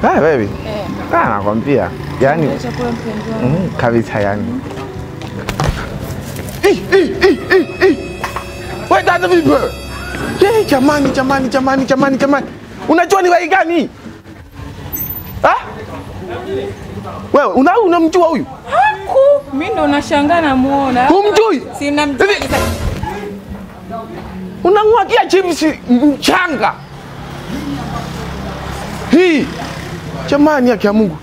Ah, baby. Eh, Ah, nakwambia. Yaani chakula mpenzi wangu. mm, kabisa yani. Eh, eh, eh, eh, eh. Wewe dada vipi wewe? Ye, jamani jamani jamani jamani jamani. Unajua ni wai gani? Ah? Wewe una unamjua huyu? Haku, mimi ndo nashangaa namuona. Humjui? Si namjua Hivi- kabisa. Unamwagia chips mchanga. Hii. Jamani yake ya Mungu.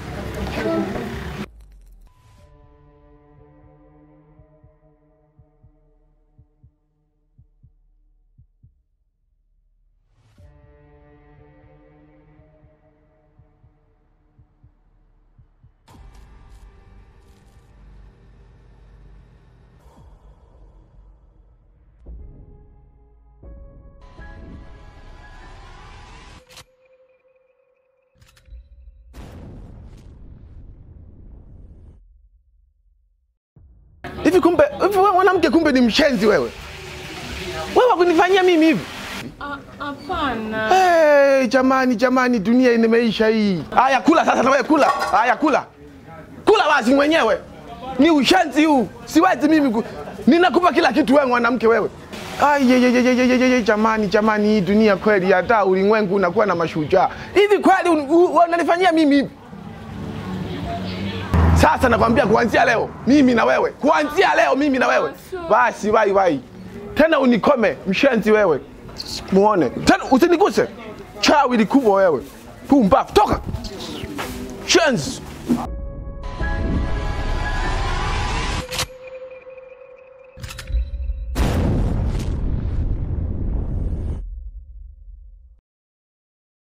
Hivi kumbe, hivi wewe mwanamke kumbe ni mshenzi wewe. Wewe wakunifanyia mimi hivi? Ah, Hapana. Hey, jamani jamani, dunia imeisha hii. Haya, kula sasa na wewe kula. Haya, kula. Kula basi mwenyewe. Ni ushenzi huu. Siwezi mimi ku... Ninakupa kila kitu wewe mwanamke wewe. Ai, ye, ye, ye, ye, ye, ye, ye, jamani jamani, hii dunia kweli, hata ulimwengu unakuwa na mashujaa hivi kweli? un- u- Unanifanyia mimi hivi? Sasa nakwambia kuanzia leo mimi na wewe, kuanzia leo mimi na wewe, basi wai wai tena unikome, mshenzi wewe, muone tena, usiniguse chawi likubwa wewe, pumbavu, toka shenzi.